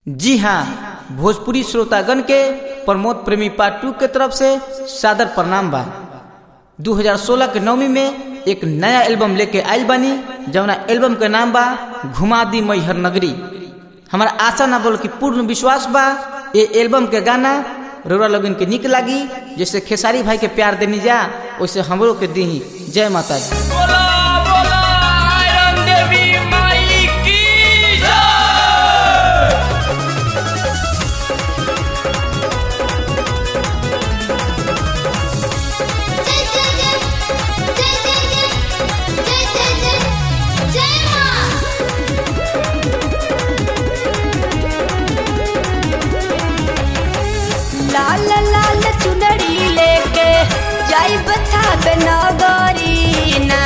जी हाँ भोजपुरी श्रोतागण के प्रमोद प्रेमी पार्ट टू के तरफ से सादर प्रणाम बा 2016 के नवमी में एक नया एल्बम लेके आयल बानी जवना एल्बम के नाम बा घुमा दी मैहर नगरी हमारा आशा ना बोल कि पूर्ण विश्वास बा ये एल्बम के गाना रौरा लोगन के निक लागी जैसे खेसारी भाई के प्यार देनी जा वैसे हमरो के दी जय माता दी बोला बोला आयरन देवी माई की जय जय जय जय जय जय जय जय जय जय मां लाल लाल चुनरी लेके जाई बता नगरी ना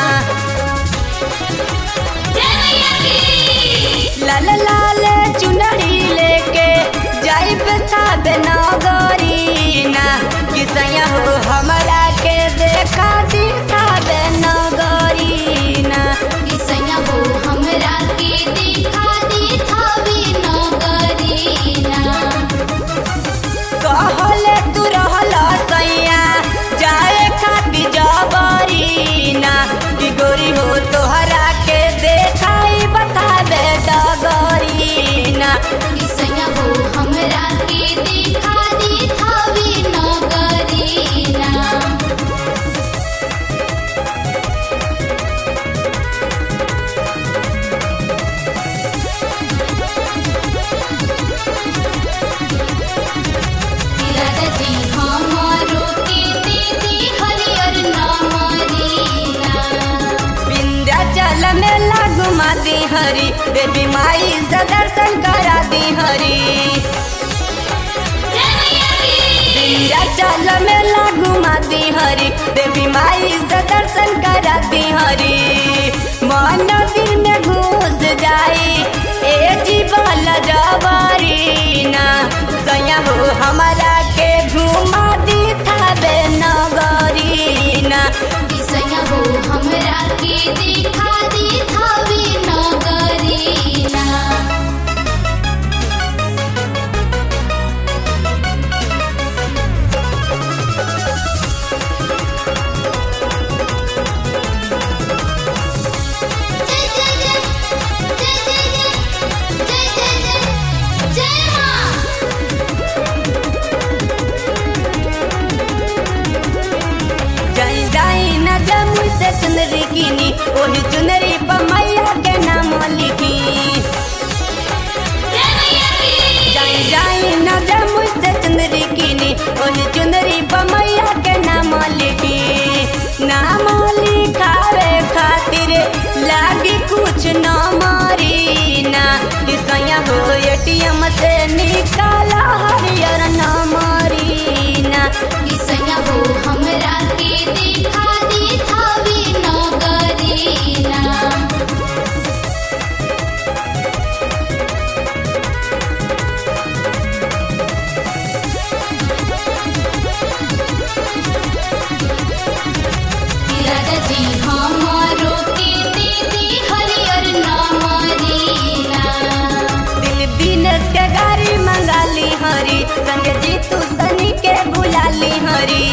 जय मैया की लाल लाल चुनरी लेके जाई बता नगरी ना किसैया हो हमरा के देखा दिखा नगरी ना किसैया हो हमरा के दिखा दी थावे नगरीना कहले तू रहल सैया जाए खाती जबरी ना कि गोरी हो तोहरा के देखाई बताबे डगरी ना किसैया हो हमरा के दिखा दी थावे नगरीना राजा जी हमारो के दीदी हरियर नामरीना विंध्याचल में लागू माती हरी देवी माई से दर्शन करा दी हरी जय मैया की विंध्याचल में लागू माती हरी देवी माई से दर्शन करा दी हरी मन दिल में घुस जाई ए जीवन जवारी ना सैया हो हमारा के घुमा दी थाबे नगरी ना किसैया हो हमरा के दिखा दी थावे नगरीना जय जय जय जय जय जय जय जय जय मां जाई जाई न जमुई से चुनरी कीनी ओही चुनरी पर मैया के नाम लिखी जय मैया की जाई जाई न जमुई से चुनरी कीनी ओही चुनरी पर मैया के नाम लिखी नाम लिखावे खातिर लागी कुछ न मारी ना किसैया हो एटीएम से निकाला हरियर न मारी ना किसैया हो हमरा के दिखा दी थावे नगरीना राजा जी हमारो के दीदी हरियर नामरीना दिल दिनेश के गाड़ी मंगाली हरी संग जीतू सनी के बुलाली हरी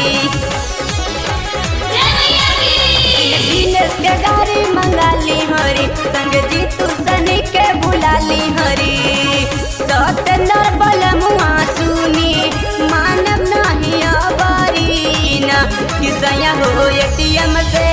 जय मैया की दिल दिनेश के गाड़ी मंगाली हरी संग जीतू सनी के बुलाली हरी सतनर बल मुआ सुनी मानव नहीं अबारी ना किसैया हो एटीएम से